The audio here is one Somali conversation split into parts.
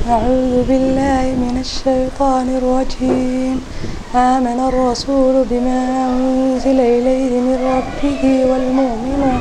أعوذ بالله من الشيطان الرجيم آمن الرسول بما أنزل إليه من ربه والمؤمنون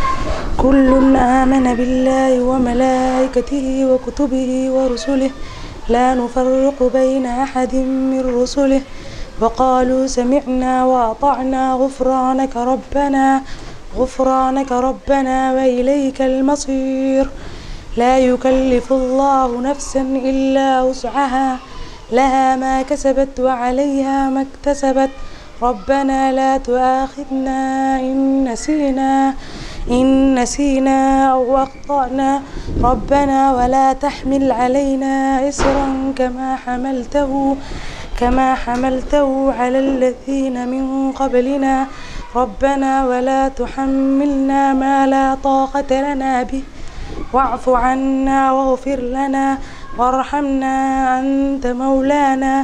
كل آمن بالله وملائكته وكتبه ورسله لا نفرق بين أحد من رسله وقالوا سمعنا وأطعنا غفرانك ربنا غفرانك ربنا وإليك المصير لا يكلف الله نفسا إلا وسعها لها ما كسبت وعليها ما اكتسبت ربنا لا تؤاخذنا إن نسينا إن نسينا أو أخطأنا ربنا ولا تحمل علينا إسرا كما حملته كما حملته على الذين من قبلنا ربنا ولا تحملنا ما لا طاقة لنا به واعف عنا واغفر لنا وارحمنا أنت مولانا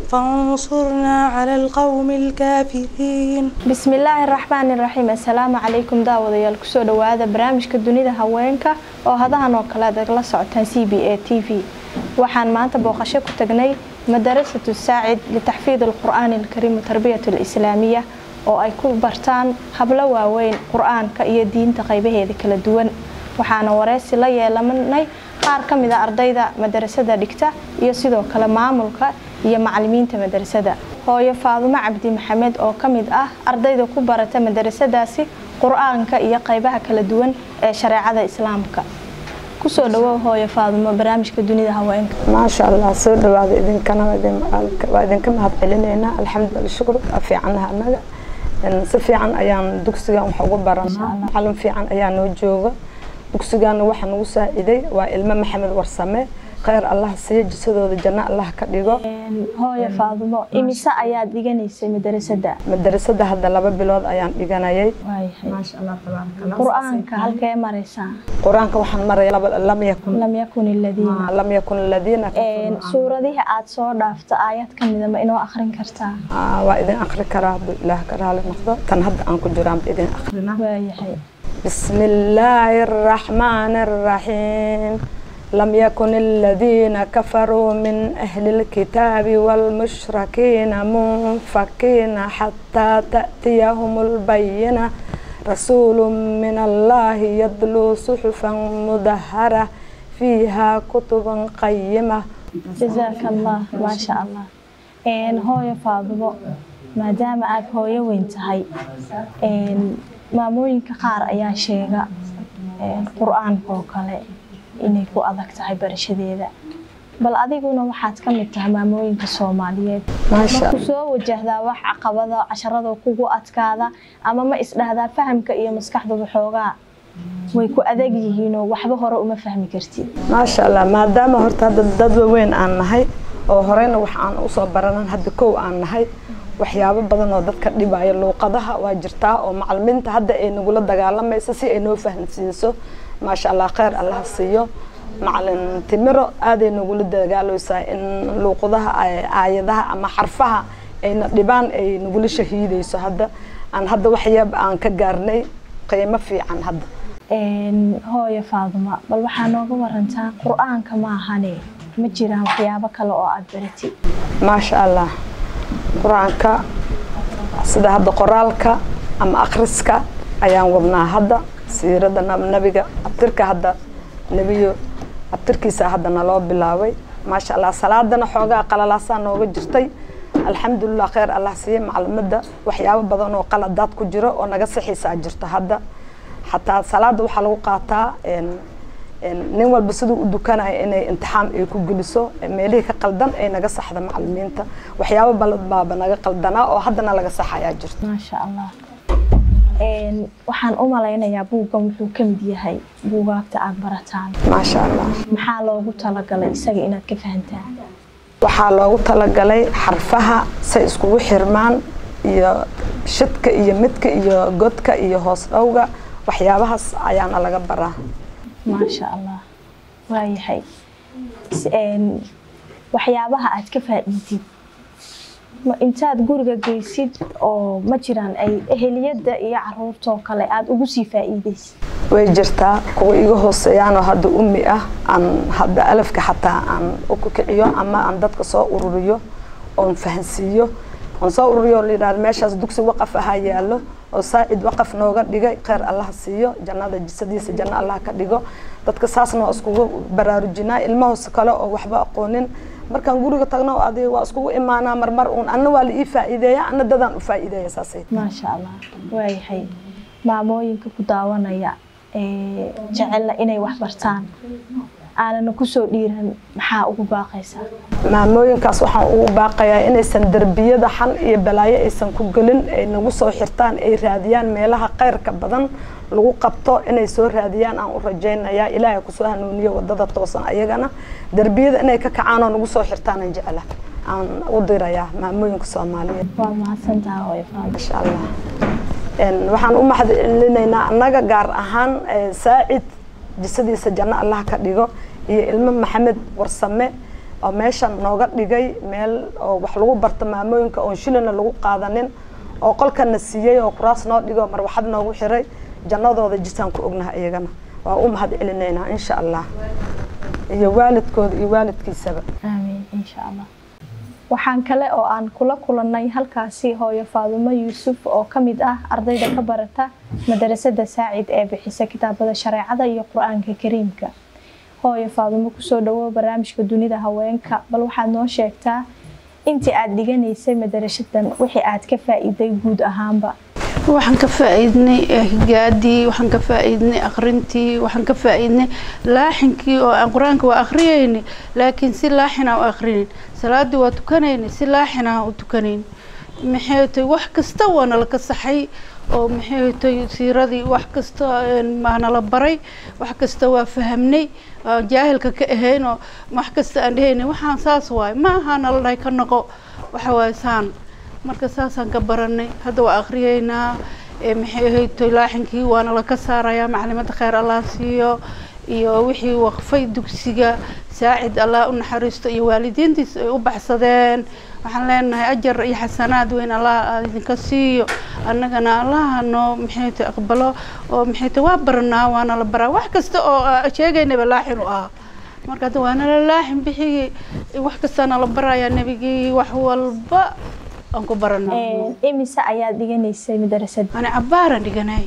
فانصرنا على القوم الكافرين bismi illaahi raxmaani raxiim assalaamu calaykum daawadayaal kusoo dhawaada barnaamijka dunida haweenka oo hadahan oo kale aad la socotaan c b a t v waxaan maanta booqasho ku tagnay madarasatu saacid litaxfiid alqur'aani alkariim watarbiyat alislaamiya oo ay ku bartaan hablo waaweyn qur-aanka iyo diinta qaybaheeda kala duwan waxaana wareysi la yeelanay qaar ka mid a ardayda madarasada dhigta iyo sidoo kale maamulka iyo macalimiinta madarasada hooyo faadumo cabdi maxamed oo ka mid ah ardayda ku barata madarasadaasi qur-aanka iyo qaybaha kala duwan ee shareecada islaamka kusoo dhawow hooyo faadumo barnaamijka dunida haweenka maasha allah soo dhawaada idinkana waa idinka mahad celineynaa alxamdulillah shukr fiicanaha anaga si fiican ayaan dugsigan wax ugu baranaa macalin fiican ayaa noo jooga dugsigaana waxaa nagu saaciday waa ilmo maxamed warsame kheyr allah siiyo jisadooda janno allah ka dhigo hooyo faadumo imise ayaad dhiganaysay madarasada madarasada hadda laba bilood ayaan dhiganayay qur-aanka halkee maraysaa qur-aanka waxaan maraya lam yakun lam yakun iladiina lam yakun aladiina suuradihii aad soo dhaafto aayad ka mida ma inoo akhrin kartaa waa idin akri karaa hadduu ilaah ka raali noqdo tan hadda aan ku jiraanba idin akrina waayahay بسم الله الرحمن الرحيم لم يكن الذين كفروا من أهل الكتاب والمشركين منفكين حتى تأتيهم البينة رسول من الله يتلو صحفا مدهرة فيها كتب قيمة جزاك الله ما شاء الله hooyo faadumo maadaama aad hooyo weyn tahay maamooyinka qaar ayaa sheega qur-aanka oo kale inay ku adag tahay barashadeeda bal adiguna waxaad ka mid tahay maamooyinka soomaaliyeed maasha maku soo wajahdaa wax caqabada casharada kugu adkaada ama ma isdhahdaa fahamka iyo maskaxduba xoogaa way ku adag yihiinoo waxba hore uma fahmi kartid maasha allah maadaama horta hadda dad waaweyn aan nahay oo horeyna wax aan usoo baranan hadda kow aan nahay waxyaabo badan oo dadka dhibaayo luuqadaha waa jirtaa oo macalimiinta hadda ay nagula dagaalamaysa si ay noo fahamsiiso maasha allah kheyr allaha siiyo macalin timiro aaday nagula dagaaleysaa in luuqadaha aayadaha ama xarfaha ayna dhibaan ay nagula shahiideyso hadda aan hadda waxyaab aan ka gaarnay qiimo fiican hadda hooyo faaduma bal waxaa nooga warantaa qur-aanka maahane ma jiraan waxyaabo kale oo aada baratid maasha allah qur-aanka sida hadda qoraalka ama akhriska ayaan wadnaa hadda siirada nabiga abtirka hadda nebiyo abtirkiisa hadda naloo bilaabay maasha allah salaadana xoogaa qalalaasaa nooga jirtay alxamdulilah kheyr allah siiye maclimada waxyaabo badan oo qaladaad ku jiro oo naga sixiisaa jirto hadda xataa salaada waxaa lagu qaataa nin walba siduu u dukanaya inay imtixaan ay ku geliso meelihii ka qaldan ay naga saxda macalimiinta waxyaabo balad baaba naga qaldanaa oo haddana laga saxayaa jirto maasha allah waxaan u malaynayaa buuggan wuxuu ka mid yahay buugaagta aada barataan maasha allah maxaa loogu talagalay isaga inaad ka fahantaan waxaa loogu talagalay xarfaha say iskugu xirmaan iyo shidka iyo midka iyo godka iyo hoos dhowga waxyaabahaas ayaana laga baraa maasha allah waayahay waxyaabaha aad ka faa'iidid ma intaad guriga geysid oo ma jiraan ay eheliyadda iyo caruurtoo kale aada ugu sii faa'iideysid way jirtaa kuwa iga hooseeyaanoo hadda ummi ah aan hadda alafka xataa aan u kukiciyo ama aan dadka soo ururiyo oon fahansiiyo oon soo ururiyo oo layidhahdo meeshaas dugsi waqaf ahaa yaallo oo saacid waqaf nooga dhigay kheyr allaha siiyo jannada jisadiisa janno allah ka dhigo dadka saasna waa iskugu baraarujinaa ilmahoos kale oo waxba aqoonin markaan guriga tagno adi waa iskugu imaanaa marmar uun anna waa la ii faa'iideeya anna dadaan u faa'iideeya saasay maasha allah waayahay maamooyinka ku daawanaya ee jecella inay wax bartaan aanana kusoo dhiiran maxaa ugu baaqaysaa maamooyinkaas waxaan ugu baaqayaa inaysan derbiyada xan iyo balaayo aysan ku gelin ay nagu soo xirtaan ay raadiyaan meelaha khayrka badan lagu qabto inay soo raadiyaan aan u rajaynayaa ilaahay kusoo hanuuniyo wadada toosan ayagana derbiyada inay ka kacaan oo nagu soo xirtaan jecla aan u dirayaa maamooyinka soomaaliyeed waa mahadsantaha hooyo faado insha allah waxaan u mahad celinaynaa annaga gaar ahaan saacid jisadiisa janno allah ka dhigo iyo ilmo maxamed warsame oo meeshan nooga dhigay meel oo wax lagu barto maamooyinka oon shilina lagu qaadanin oo qolkana siiyey oo kuraas noo dhigo marwaxad noogu xiray jannadooda jisaan ku ognaha iyagana waa u mahad celinaynaa insha allah iyo waalidkooda iyo waalidkiisaba aamiin insha allah waxaan kale oo aan kula kulannay halkaasi hooyo faadumo yuusuf oo ka mid ah ardayda ka barata madarasada saacid ee bixisa kitaabada shareecada iyo qur-aanka kariimka hooyo faadumo kusoo dhawow barnaamijka dunida haweenka bal waxaad noo sheegtaa intii aad dhiganaysay madarasadan wixii aad ka faa'iiday guud ahaanba waxaan ka faa'iidnay higaadii waxaan ka faa'iidnay akhrintii waxaan ka faa'iidnay laaxinkii oo aan qur-aanka waa akhriyayni laakiin si laaxina u akhrinin salaadii waa tukanayni si laaxina u tukanayn maxay tahay wax kasta waa nala ka saxay oo maxay tahay siiradii wax kasta maa nala baray wax kasta waa fahamnay aan jaahilka ka ahayn oo wax kasta aan dhehayni waxaan saas waaye ma aha nala dhahay ka noqo waxa waaye saan marka saasaan ka baranay hadda waa akhriyeynaa maxay ahayd laaxinkii waana la ka saarayaa maclimada kheyr allah siiyo iyo wixii waqfay dugsiga saacid allah u naxariisto iyo waalidiintiis ay u baxsadeen waxaan leenahay ajar iyo xasanaad weyn allah idinka siiyo annagana allaha noo maxay tahay aqbalo oo maxay tahay waa baranaa waana la baraa wax kasta oo sheegaynaba laaxin u ah marka hadda waana la laaxin bixiyey wax kastaana la barayaa nebigii wax walba aan ku baranaa imise ayaad dhiganaysay madarasada ani cabbaaran dhiganay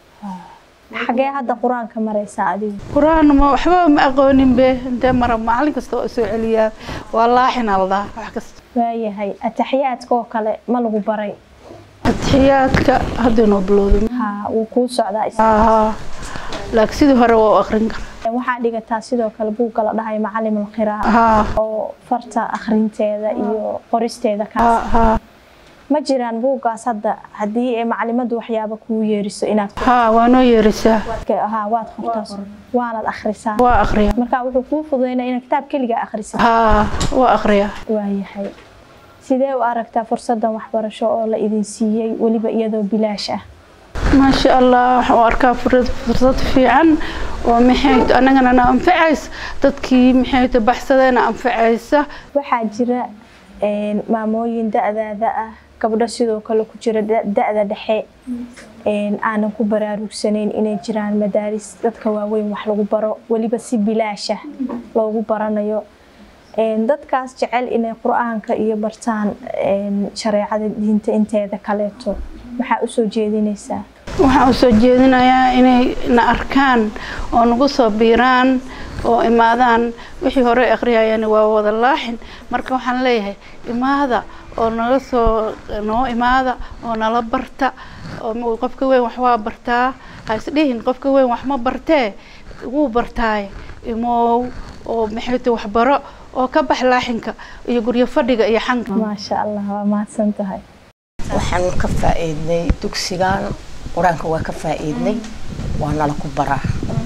xagee hadda qur-aanka maraysaa adigu qur-aan ma waxba ma aqoonin be intee mara macallin kasta oo soo celiyaa waa laaxin aldaa wax kasta waayahay ataxiyaadka oo kale ma lagu baray atixiyaadka hadda inoo bilowday ha wuu kuu socdaa is- haa laakiin sidii hore waa u akrin karaa waxaa dhigataa sidoo kale buugga la dhahay macalim alqiraa haa oo farta akhrinteeda iyo qoristeeda haa kaas haa ma jiraan buuggaas hadda haddii ay macalimadu waxyaaba kuu yeeriso inaad haa waa noo yeerisaa ha waad qortaa waanaad akhrisaa waa akriyaa marka wuxuu kuu fududeynaa inaad kitaab keligaa akhrisid haa waa akriyaa waayahay sidee u aragtaa fursadan waxbarasho oo la idin siiyey weliba iyadoo bilaash ah maasha allah waxaan u arkaa fursad fursad fiican oo maxay annagana na anfacaysa dadkii maxay ta baxsadeena anfacaysa waxaa jira een, maamooyin da-daada ah gabdho sidoo kale ku jira da- da-da dhexe een, aanan ku baraarugsanayn inay jiraan madaaris dadka waaweyn wax lagu baro weliba si bilaasha loogu baranayo Een, dadkaas jecel inay qur-aanka iyo bartaan een, shareecada diinta inteeda kaleeto maxaa usoo jeedinaysaa waxaan u soo jeedinayaa inay na arkaan oo nagu soo biiraan oo imaadaan wixii hore akhriyayaan waa wada laaxin marka waxaan leeyahay imaada oo naga soo noo imaada oo nala barta oo ma- qofka weyn wax waa bartaa ha isdhihin qofka weyn wax ma bartee wuu bartaaye imow oo maxay tahay waxbaro oo ka bax laaxinka iyo guryo fadhiga iyo xanka maasha allah waa mahadsan tahay waxaan ka faa'iidnay dugsigan qur-aanka waa ka faa'iidnay waa nala ku baraa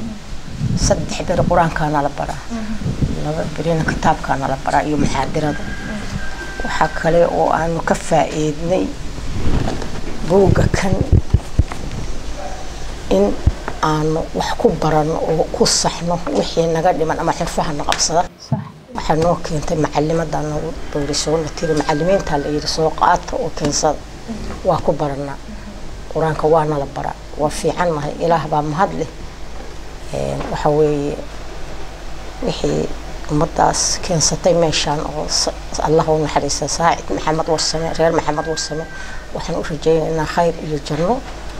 saddex beri qur-aankaa nala baraa laba berina kitaabkaa nala baraa iyo muxaadirada waxaa kale oo aanu ka faa'iidnay buugga kan in aanu wax ku barano oo ku saxno wixii naga dhiman ama xirfaha na qabsada sax waxaa noo keentay macalimadaa nagu boorisoo tiri macalimiintaa la yidhi soo qaata oo keensada waa ku baranaa qur-aanka waa nala baraa waa fiican nahay ilaah baa mahad leh Een, waxa weeye wixii ummadaas keensatay meeshaan oo sa- allah u naxariista saacid maxamed warsame reer maxamed warsame waxaan u rajaynaynaa khayr iyo janno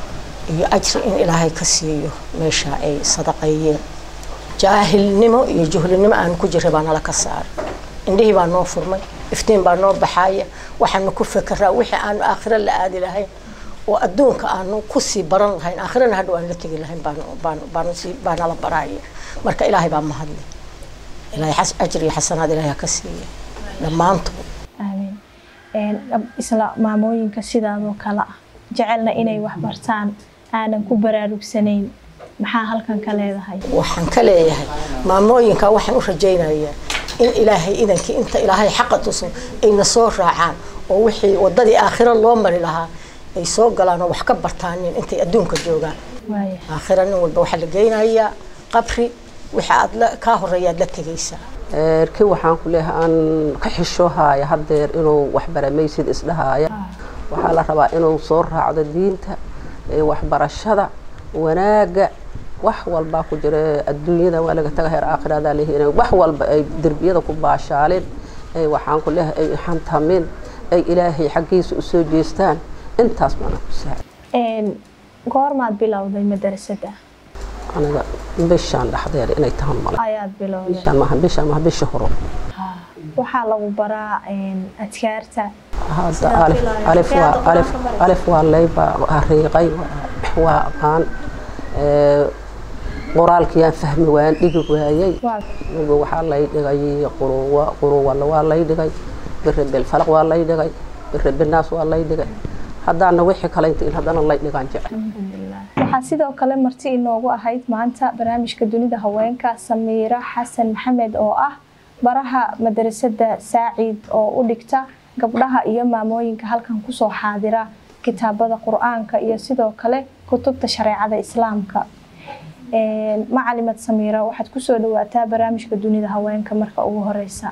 iyo ajri in ilaahay ka siiyo meesha ay sadaqeeyeen jaahilnimo iyo juhlinimo aanu ku jiray baa nala ka saaray indhihii baa noo furmay iftiin baa noo baxaaya waxaanu ku fekeraa wixii aanu aakhiro la aadi lahayn oo adduunka aanu kusii baran lahayn aakhirana hadhow aan la tegi lahayn baanu- baanu- baanu sii- baa nala baraaya marka ilaahay baa mahadle ilaahay xas- ajri iyo xasanaad ilaahay ha ka siiya dhammaantood aamiin Een, gab- isla maamooyinka sidaadoo kale ah jecelna inay wax bartaan aanan ku baraarugsanayn maxaa halkan ka leedahay waxaan ka leeyahay maamooyinka waxaan u rajaynayaa in ilaahay idankii inta ilaahay xaqa tuso ayna soo raacaan oo wixii wadadii aakhiro loo mari lahaa ay soo galaan oo wax ka bartaanin intay adduunka joogaan waaya aakhiro nin walba waxaa la geynayaa qabri wixii aad la kaa horeeyaad la tegaysaa erki waxaan ku leeyahay aan ka xisho haaya haddeer inuu waxbaramaysid isdhahaaya waxaa la rabaa inuu soo raacdo diinta ee waxbarashada wanaagga wax walbaa ku jira adduunyada waa laga taga heer aakhiradaa leeyahay inay wax walba ay derbiyada ku baashaaleen ay waxaan ku leeyahay ay xantamin ay ilaahay xaggiisa u soo jeestaan intaas baana ku saacay Een, goormaad bilowday madarasada aniga bishaan dhexdeeda inay tahan male ayaad bilowday bishaan maaha bishaan maaha bisha horo waxaa lagu baraa een, adkaarta hadda alif alif waa alif alif waa layba hariiqay waa aqaan ee, qoraalkiyaan fahmi waan dhigi waayey waa Midba waxaa lay dhigay quruwa quruwalla waa lay dhigay birabel falaq waa lay dhigay birabinaas waa lay dhigay haddaana wixii kale inta in haddana lay dhigaan jecel alxamdulilah waxaa sidoo kale marti inoogu ahayd maanta barnaamijka dunida haweenka samiira xasan maxamed oo ah baraha madarasada saacid oo u dhigta gabdhaha iyo maamooyinka halkan kusoo xaadira kitaabada qur-aanka iyo sidoo kale kutubta shareecada islaamka Een, macalimad samiira waxaad kusoo dhawaataa barnaamijka dunida haweenka marka ugu horeysa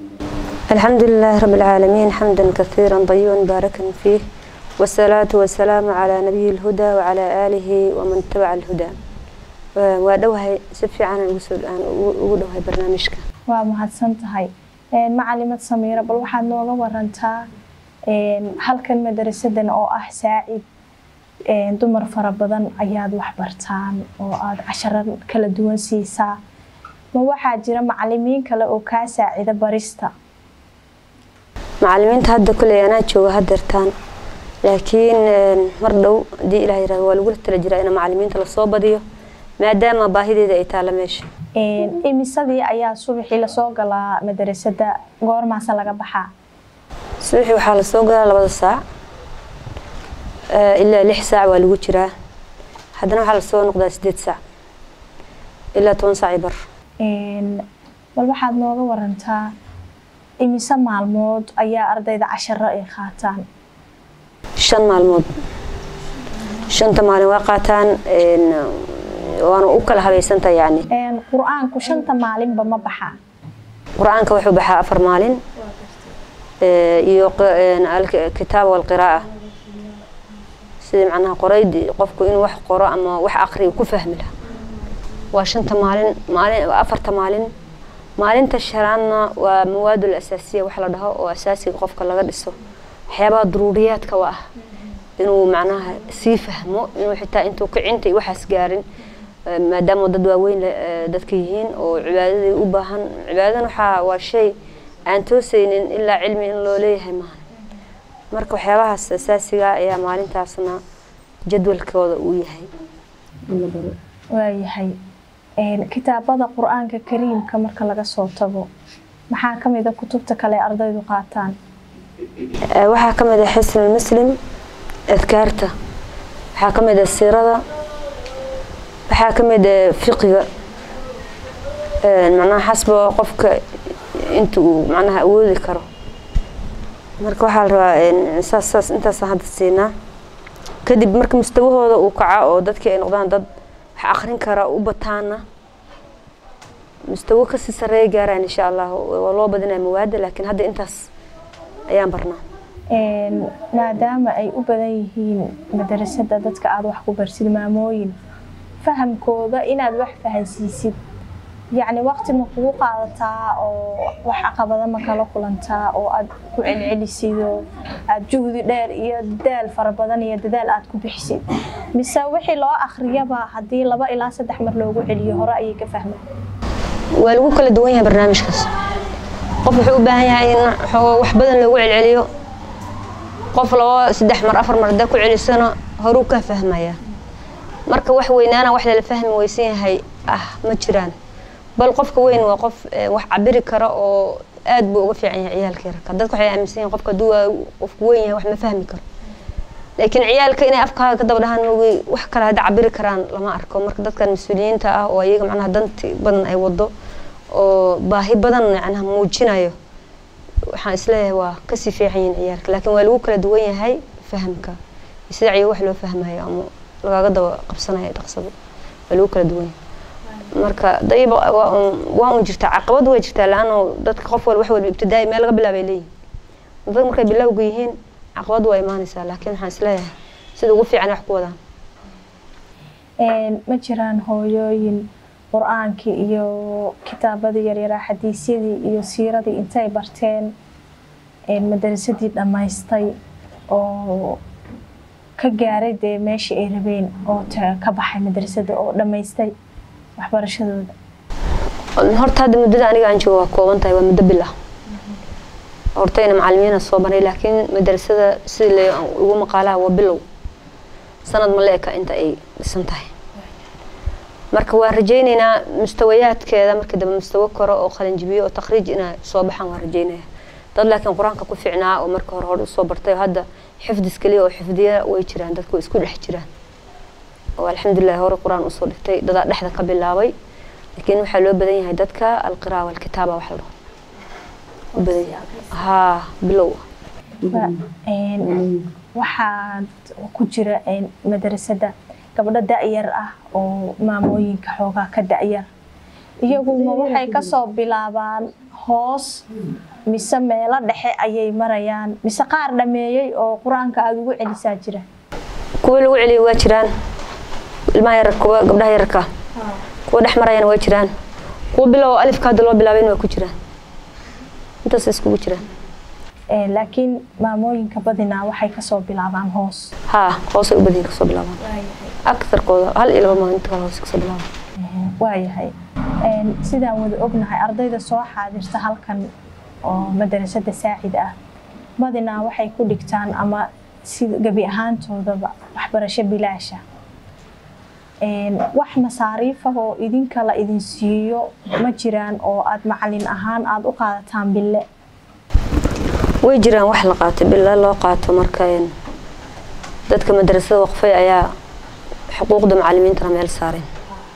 الحمد لله رب العالمين حمدا كثيرا طيبا مباركا فيه والصلاة والسلام على نبي الهدى وعلى آله ومن تبع الهدى وادوهي سفي عن الوسود عن ودوهي برنامجك waa mahadsan tahay Een, macalimad samiira bal waxaad nooga warantaa een, halkan madarasadan oo ah saacid een, dumar fara badan ayaad wax bartaan oo aad casharo kala duwan siisaa ma waxaa jira macalimiin kale oo kaa saacida barista macalimiinta hadda kuley anaa jooga hadeertaan laakiin een, mar dhow hadii ilaah yirahdo waa lagula tala jiraa in macalimiinta lasoo badiyo maadaama baahideeda ay taalla meesha Een, imisadii ayaa subaxii lasoo galaa madarasada goormaasa laga baxaa subaxii waxaa lasoo galaa labada saac Eh, ilaa lix saac waa lagu jiraa haddana waxaa lasoo noqdaa sideed saac ilaa toban saac iyo bar Een, bal waxaad nooga warantaa imise maalmood ayaa ardayda casharo ay qaataan shan maalmood shanta maalin waa qaataan een, waana u kala habaysanta yacni Een, qur-aanku shanta maalinba ma baxaa qur-aanka wuxuu baxaa afar maalin eh, iyo q- een, alkitaab walqiraa'a sidii macnaha qorayd qofku inuu wax qoro ama wax aqriyo ku fahmi laha waa shanta maalin maalin waa afarta maalin maalinta shanaadna waa mawaadul asaasiya wax la dhaho oo asaasiga qofka laga dhiso waxyaabaha daruuriyaadka u ah inuu macnaha sii fahmo inuu xitaa intuu kicinta iyo waxaas gaarin eh, maadaama dad waaweyn le- eh, dadka yihiin oo cibaadadii u baahan cibaadadan waxaa waa shay aan toosaynin ilaa cilmi in loo leeyahay maaha marka waxyaabahaas asaasiga ayaa maalintaasna jadwalkooda uu yahay waayahay Een, kitaabada qur-aanka kariimka marka laga soo tago maxaa ka mid a kutubta kale ee ardaydu qaataan Eh, waxaa ka mid ah xisn muslim adkaarta waxaa ka mid ah siirada waxaa ka mid ah fiqiga Eh, macnaha xasba qofka inta uu macnaha awoodi karo marka waxaa la rabaa een, saas saas intaasaan hadda siinaa kadib marka mustawahooda uu kaca oo dadkii ay noqdaan dad wax akrin kara u bataana mustawo kasii sareeya gaaraan insha allah waa loo badinaya mawaada laakiin hadda intaas ayaan barnaa Een, maadaama ay u badan yihiin madarasada dadka aada wax ku barsid maamooyin fahamkooda inaad wax fahansiisid yacni waqti ma kugu qaadataa oo wax caqabada ma kala kulantaa oo aad ku celcelisid oo aad juhdi dheer iyo dadaal fara badan iyo dadaal aad ku bixisid mise wixii loo akhriyaba haddii laba ilaa saddex mar loogu celiyo hore ayay ka fahmaan waa lagu kala duwan yahay barnaamijkaas qof wuxuu u baahan yahay in xoo- wax badan loogu celceliyo qof labo saddex mar afar mar haddaa ku celisana horuu ka fahmaya marka wax weynaana wax lala fahmi weysan yahay ah ma jiraan bal qofka weyn waa qof eh, wax cabiri kara oo aad buu uga fiican yahay ciyaalka yarka dadka waxay aaminsan yihiin qofka hadduu waa qofku weyn yahay wax ma fahmi karo laakiin ciyaalka inay afkaaga ka daba dhahaan moogi wax kale hadda cabiri karaan lama arko marka dadkan mas-uuliyiinta ah oo iyaga macnaha danti badan ay wado oo baahi badan macnaha muujinayo waxaan isleeyahay waa kasii fiican yihiin ciyaalka laakiin waa lagu kala duwan yahay fahamka iyo sida ciyo wax loo fahmayo ama lagaaga daba qabsanayo dhaqsado waa lagu kala duwan yahay marka dayba waa un waa un jirtaa caqabad way jirtaa la-ano dadka qof walba wax walba ibtidaai meel laga bilaabay leeyihin dadka markay bilowga yihiin caqabad waa imaanaysaa laakiin waxaan isleeyahay sida ugu fiican wax ku wadaan Een, ma jiraan hooyooyin qur-aankii iyo kitaabadii yaryaraa xadiisyadii iyo siiradii intay barteen een, madarasadii dhammaystay oo ka gaaray dee meeshii ay rabeen oo ta- ka baxay madrasada oo dhammaystay waxbarashadooda horta hadda muddada aniga aan joogo waa kooban tahay waa muddo bil ah hortayna macalimiina soo baray laakiin madrasada sidii la ugu maqaalaha waa bilow sanad ma la eka inta ay dhisan tahay marka waan rajaynaynaa mustawayaadkeeda markii dambe mustawo koro oo qalinjibiyo oo takhriij inay soo baxaan waan rajaynaya dad laakiin qur-aanka ku fiicnaa oo marka hore hore usoo bartay oo hadda xifdis keliya oo xifdiya way jiraan dadku way isku dhex jiraan oo alxamdulilah hore qur-aan usoo dhigtay dadaa dhexda ka bilaabay laakiin waxaa loo badan yahay dadka alqiraa walkitaaba wax la dhaho u badan yahay haa bilow Een, waxaad ku jira een, madrasada gabdho da-yar ah oo maamooyinka xoogaa ka da-yar iyaguma waxay kasoo bilaabaan hoos mise meelo dhexe ayay marayaan mise qaar dhameeyey oo qur-aanka aada ugu celisaa jira kuwa lagu celiyay waa jiraan ilmaha yarar kuwa gabdhaha yararka kuwa dhex marayana waa jiraan kuwa bilow alifka hadda loo bilaabayna waa ku jiraan intaas iskugu jiraan Een, laakiin maamooyinka badinaa waxay kasoo bilaabaan hoos haa hoosay u badan kasoo bilaabaan aktharkooda hal iyo laba maalin inta kale hoose kasoo bilaabaan waayahay Een, sidaan wada ognahay ardayda soo xaadirta halkan oo madarasada saacid ah badinaa waxay ku dhigtaan ama si gebi ahaantoodaba waxbarasho bilaasha Een, wax masaariif ah oo idinka la idin siiyo ma jiraan oo aad macalin ahaan aada u qaadataan bille way jiraan wax la qaato bila loo qaato marka een, dadka madrasada waqfay ayaa xuquuqda macalimiintana meel saareen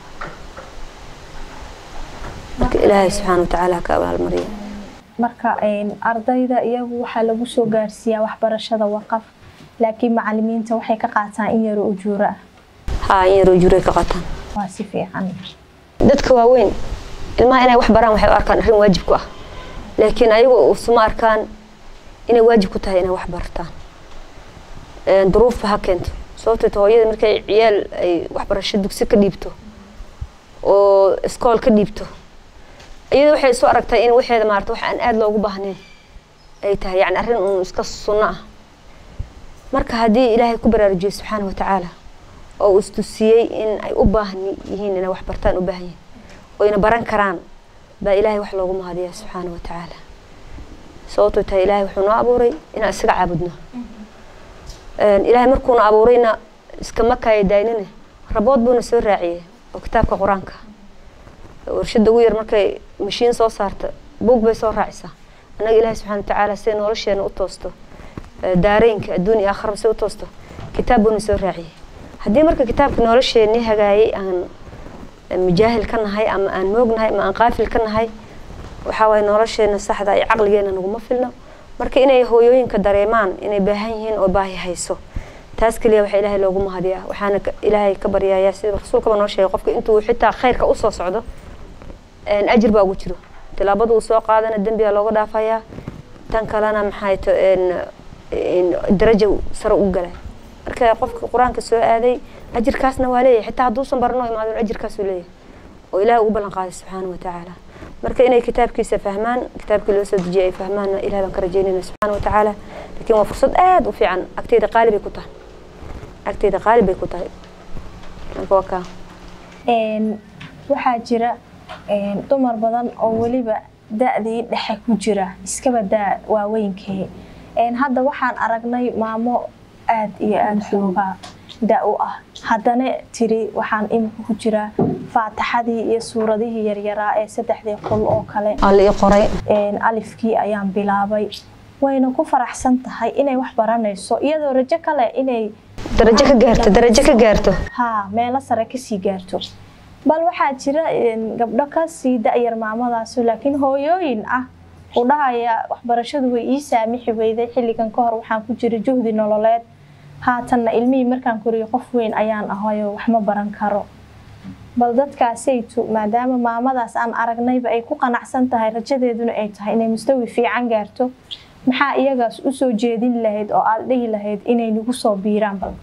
marka ilaahay subxaana watacaala ha ka abaalmariyo marka een, ardayda iyagu waxaa lagu soo gaarsiiyaa waxbarashada waqaf laakiin macalimiinta waxay ka qaataan in yaro ujuuro ah haa in yaroo juray ka qaataan waa si fiican dadka waaweyn ilmaha inay wax baraan waxay u arkaan arrin waajib ku ah laakiin ayagu usuma arkaan inay waajib ku tahay inay wax bartaan Een, duruufba ha keento sababtoo ta hooyada markay ciyaal ay waxbarasho dugsi ka dhiibto oo iskool ka dhiibto iyada waxay isu aragtay in waxeeda maarata wax aan aada loogu baahnayn ay tahay yacni arrin uun iska sunno ah marka haddii ilaahay ku baraarujiyo subxaana wa tacaala oo uu istusiyey in ay u baahan yihiin inay wax bartaan u baahan yihiin oyna baran karaan baa ilaahay wax loogu mahadiyaa subxaana wa tacaala sababtoo tahay ilaahay wuxuu noo abuuray inaan isaga caabudno Een, ilaahay markuuna abuurayna iskama kaaya daynine rabood buuna soo raaciyey oo kitaabka qur-aanka warshada ugu yar markay mashiin soo saarta buug bay soo raacisaa annaga ilaahay subxaana watacaala siday nolosheena u toosto ee, daareynka adduun iyo aakhiraba siday u toosto kitaab buuna soo raaciyey haddii marka kitaabka nolosheenii hagaayay aan mujaahil ka nahay ama aan moognahay ama aan qaafil ka nahay waxaa waaye nolosheena saxda iyo caqligeena naguma filno marka inay hooyooyinka dareemaan inay baahan yihiin oo baahi hayso taas keliya waxaa ilaahay loogu mahadiyaa waxaana ka- ilaahay ka baryayaa sida rasuulkaba noo sheegay qofka intuu xitaa khayrka usoo socdo een, ajir baa ugu jiro tilaabada uu soo qaadana dembiga looga dhaafayaa tan kalena maxay to een, een, darajo sare u galay marka qofka qur-aanka soo aaday ajirkaasna waa leeyahay xitaa hadduusan barano imaadon ajirkaasuu leeyahay oo ilaah ugu ballan qaaday subxaana wa tacaala marka inay kitaabkiisa fahmaan kitaabkii loo soo dejiyay ay fahmaanna ilaah baan ka rajeynayna subxaana wa tacaala laakiin waa fursad aada u fiican agteyda qaali bay ku tahay agteyda qaali bay ku tahay marka waa kaa waxaa jira dumar badan oo weliba da-dii dhexe ku jira iskaba daa waaweynkee hadda waxaan aragnay maamo aada iyo aada xoogaa da u ah haddana tiri waxaan imika ku jiraa faataxadii iyo suuradihii yaryaraa ee saddexdii qol oo kale alii qoray alifkii ayaan bilaabay wayna ku faraxsan tahay inay wax baranayso iyadoo rajo kale inay darajo ka gaarto darajo ka gaarto haa meelo sare kasii gaarto bal waxaa jira gabdho kasii da-yar maamadaasu laakiin hooyooyin ah u dhahaya waxbarashadu way ii saamixi weyday xilligan ka hor waxaan ku jira juhdi nololeed haatanna ilmihii markaan koriyo qof weyn ayaan ahayo wax ma baran karo bal dadkaasaytu maadaama maamadaas aan aragnayba ay ku qanacsan tahay rajadeeduna ay tahay inay mustawi fiican gaarto maxaa iyagaas usoo jeedin lahayd oo aada dhihi lahayd inay nagu soo biiraan bal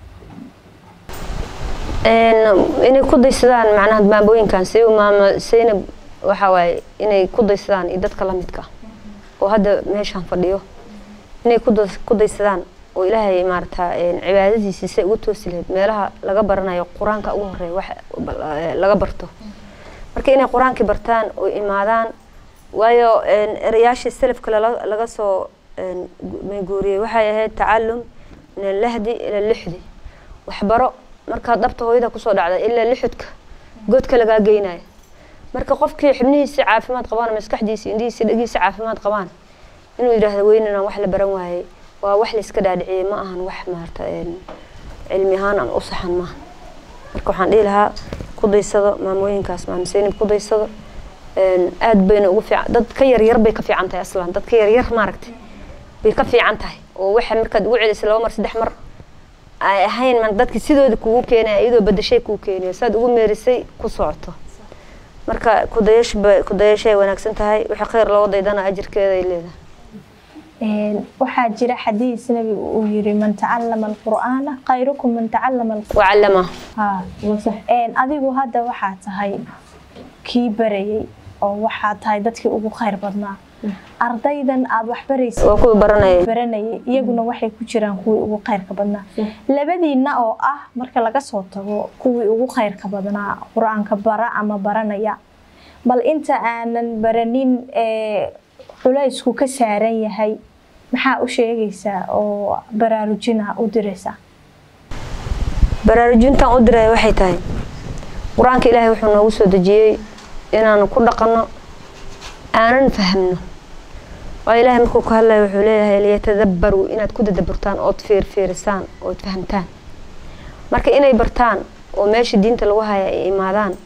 inay ku daysadaan macnaha maamooyinkan si maama saynab waxa waaye inay ku daysadaan iyo dadka lamidka oo hadda meeshaan fadhiyo inay ku daysadaan oo ilaahay maarata cibaadadiisii say ugu toosi lahayd meelaha laga baranayo qur-aanka ugu horeeya wax laga barto marka inay qur-aankii bartaan oo imaadaan waayo erayaashii salafka laga soo guuriyey waxay ahayd tacalum min allahdi ila lixdi waxbaro markaad dhabta hooyada kusoo dhacda ilaa lixudka goodka lagaa geynaya marka qofkii xubnihiisi caafimaad qabaan maskaxdiisi indhihiisi dhagiisi caafimaad qabaan inuu yidhaahdo weynana wax la baran waayey waa wax layska dhaadhiciyey ma ahan wax maarata cilmi ahaan ama u saxan maaha marka waxaan dhihi lahaa ku daysado maamooyinkaas maamseynib ku daysado aad bayna ugu fiican dad ka yaryar bay ka fiican tahay aslan dad ka yaryar maaragtay bay ka fiican tahay oo waxa markaad ugu celisay laba mar saddex mar ay ahayn man dadki sidooda kugu keenaya iyadoo badashay kuu keeniyo saad ugu meerisay ku socoto marka kudayash kudayashay wanaagsan tahay wixii khayr loo daydana ajirkeeda ay leedahay waxaa jira xadiis nabigu uu yiri man tacalama alqur'aana khayrukum man tacalama wacallama adigu hadda waxaa tahay kii barayay oo waxaa tahay dadkii ugu khayr badnaa ardaydan aada wax baraysa waa kuwii baranayay baranayay iyaguna waxay ku jiraan kuwii ugu khayrka badnaa labadiina oo ah marka laga soo tago kuwii ugu khayrka badnaa qur-aanka bara ama baranaya bal inta aanan baranin culaysku ka saaran yahay maxaa u sheegaysaa oo baraarujina u diraysaa baraarujintan u diraya waxay tahay qur-aanka ilaahay wuxuu noogu soo dejiyey inaanu ku dhaqanno aanan fahmno waa ilaahay markuu ka hadlaya wuxuu leeyahay liyatadabbaruu inaad ku dadaburtaan ood fiirfiirisaan ood fahamtaan marka inay bartaan oo meesha diinta lagu haya ay imaadaan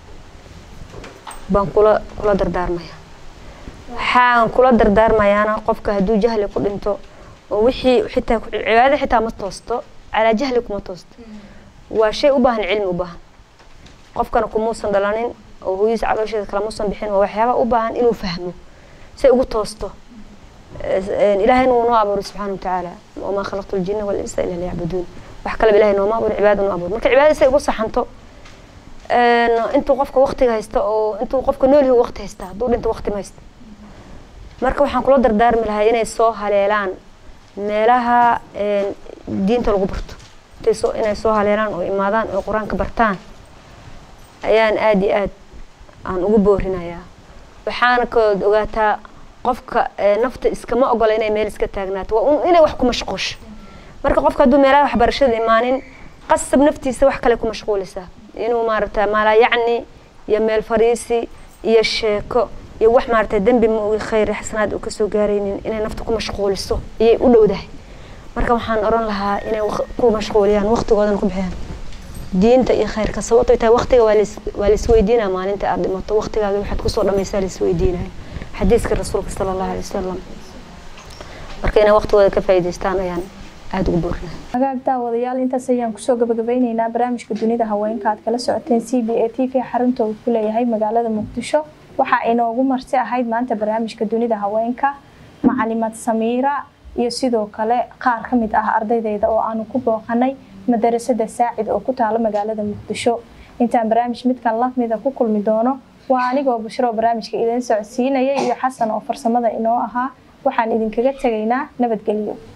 baan kula kula dardaarmaya waxaan kula dardaarmayaana qofka hadduu jahli ku dhinto oo wixii xitaa cibaadada xitaa ma toosto calaa jahli kuma toosto waa shay u baahan cilmi u baahan qofkana kumuusan dhalanin oo hooyadiisa caloosheeda kalamuusan bixin waa waxyaaba u baahan inuu fahmo say ugu toosto ilaahayna wuu noo abuuray subxaana watacaala wamaa khalaqtu ljina walinsa ila liyacbuduun wax kaleba ilahay nooma abuurin cibaada noo abuuray marka cibaadada say ugu saxanto intuu qofka waqtiga haysta oo intuu qofka nool yahay waqti haysta hadduu dhinto waqti ma haysta marka waxaan kula dardaarmi lahaa inay soo haleelaan meelaha diinta lagu barto intay soo inay soo haleelaan oo imaadaan oo qur-aanka bartaan ayaan aada iyo aad aan ugu boorinayaa waxaana kood ogaataa qofka nafta iskama ogola inay meel iska taagnaato waa un inay wax ku mashquusho marka qofka hadduu meelaha waxbarashada imaanin qasab naftiisa wax kale ku mashquulisaa inuu maaragta maalaa yacni iyo meel fariisi iyo sheeko iyo wax maaragta dembi ma ugi khayr xasanaad uu kasoo gaaraynin inay nafta ku mashquuliso ayay u dhowdahay marka waxaan oran lahaa inay ku mashquuliyaan waqtigoodana ku bixiyaan diinta iyo khayrka sababtoo tahay waqtiga waa waa la isweydiinaya maalinta aad dhimato waqtigaaga waxaad kusoo dhamaysaa la isweydiinaya xadiiska rasuulka sala allahu alay wasalam marka inay waqtigooda ka faa'iidaystaan ayaan aada ugu boorinaya hagaag daawadayaal intaas ayaan kusoo gabagabeyneynaa barnaamijka dunida haweenka aad kala socoteen c b a t v xarunta uu ku leeyahay magaalada muqdisho waxaa inoogu marti ahayd maanta barnaamijka dunida haweenka macalimad samiira iyo sidoo kale qaar ka mid ah ardaydeyda oo aanu ku booqanay madarasada saacid oo ku taala magaalada muqdisho intaan barnaamij midkan la mida ku kulmi doono waa anigoo bushro oo barnaamijka idin socodsiinaya iyo xasan oo farsamada inoo ahaa waxaan idinkaga tegaynaa nabadgelyo